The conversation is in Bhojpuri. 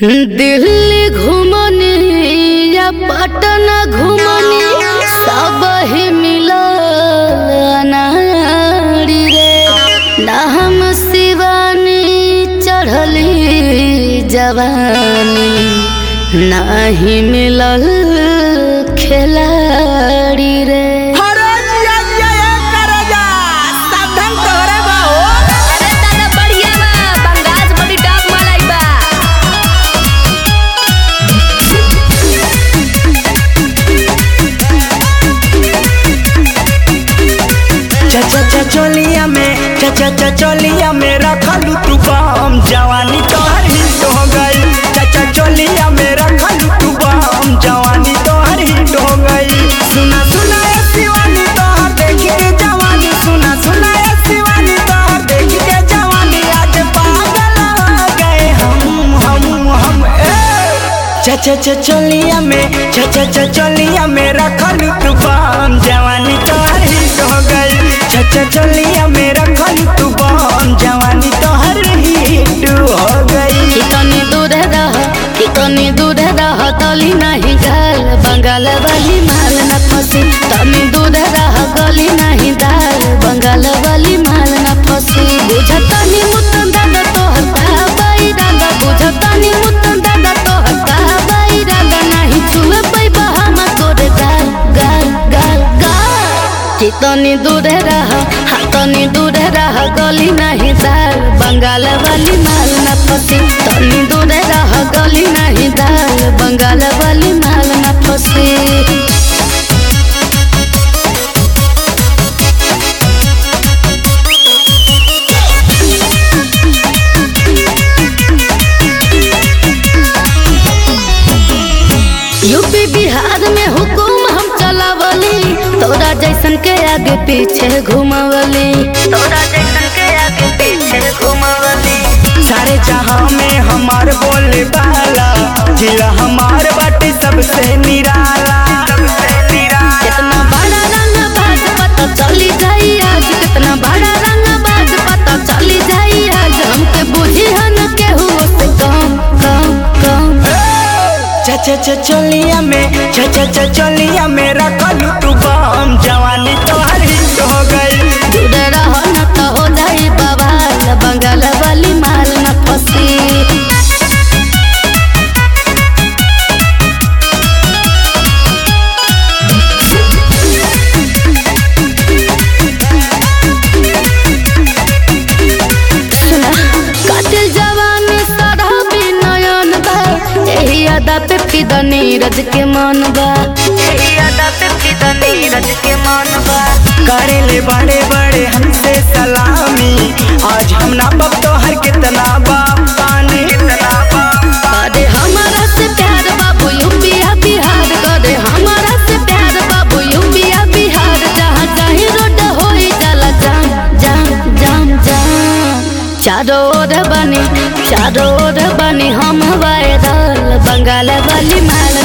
दिल्ली घुमनी या पटना घुमनी सब ही मिलल नारी रे ना हम शिवानी चढ़ली जवानी नाही मिलल खिलाड़ी रे अरे जिया जिया ए करे जा सावधान तोरे बा हो अरे दादा बढ़िया बा बंगाल बड़ी डाक मलाई बा चा चा चा चोलिया में चा चा चा चोलिया में रखलू तू बम जवानी तोहर हिट हो गई चा चा चोलिया में रखलू तू बम जवानी तोहर हिट हो गई सुना सुना ए शिवानी तोहर देख के जवानी सुना सुना ए शिवानी तोहर देख के जवानी आज पागल हो गए हम हम हम ए चा चा चा चोलिया में चा चा चा चोलिया में रखलू तू बम जवानी तोहर हिट हो गई चा चा चोलिया में रखलू तू बम जवानी तोहर हिट हो गई कितनी दूर रह कितनी दूर रह तली नहीं गाल बंगाल वाली माल न फंसी तनी दूर रह गली नहीं दाल बंगाल वाली माल न फंसी बुझतनी मुतन दादा तोहर बाई दादा बुझतनी मुतन दादा तोहर बाई दादा नहीं छुए पैबा हम तोरे गाल गाल गाल गाल कितनी दूर रह हाथनी दूर रह गली नहीं दाल बंगाल वाली माल न फंसी तनी दूर रह गली नहीं दाल बंगाल वाली माल न फंसी यूपी बिहार में हुकुम हम चलावली तोरा जैसन के आगे पीछे घुमावली तोरा जैसन के आगे पीछे घुमावली सारे जहां में हमार बोले वाला जिला हमार बाटे सबसे निराला सबसे निराला कितना बड़ा रंग बाज पता चली जाई आज कितना बड़ा रंग बाज पता चली जाई आज हमके बुझी हन के हुओ से कम कम कम चा चा चा चोलिया में चा चा चा चोलिया में रखलू तू बम जवानी तोहर हिट हो गई दूर रहो न तो हो जाई बवाल बंगाल वाली माल न फंसी सुना कातिल जवानी सराबी नयन बा एही अदा पे फिदा नीरज के मन बा एही अदा पे फिदा नीरज के मन बा करे ले बड़े बड़े हमसे सलामी आज हम ना बब तोहर कितना बाप पानी कितना बाप करे हमारा से प्यार बाबू यूपिया बिहार करे हमारा से प्यार बाबू यूपिया बिहार जहाँ चाहे रोड होई जाला जाम जाम जाम जाम चारों ओर बनी चारों ओर बनी हम वायरल बंगाल वाली माल